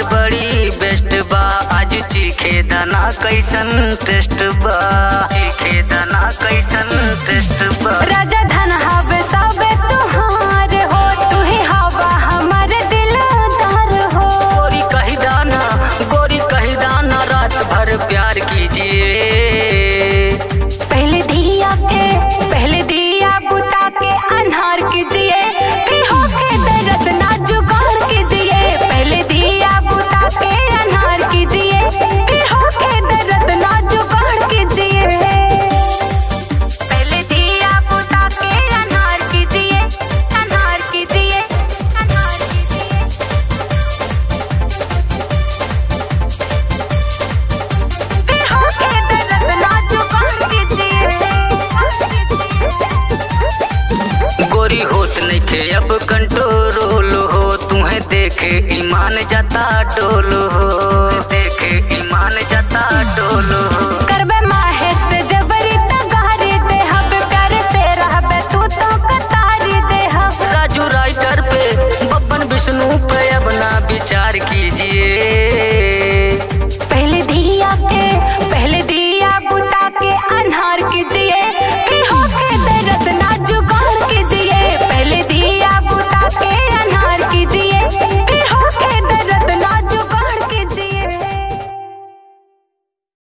बड़ी बेस्ट बा आज चीखे दाना कैसन टेस्ट बा चीखे दाना कैसन टेस्ट बा राजा धन हवे सबे तुहार हो तू ही हवा हमर दिलदार हो गोरी कही दाना गोरी कही दाना रात भर प्यार कीजिए पहले दिया के पहले दिया बुता के अनहार कीजिए फिर होके दर्द ना जुगाड़ कीजिए पहले दिया बुता के अनहार कीजिए फिर होके दर्द ना जुगाड़ कीजिए पहले दिया बुता के अनहार कीजिए अनहार कीजिए अनहार कीजिए फिर होके दर्द ना जुगाड़ कीजिए गोरी होत नइखे अब कंट्रोल हो तुम्हें देखे ईमान जाता डोल हो देखे ईमान जाता डोल हो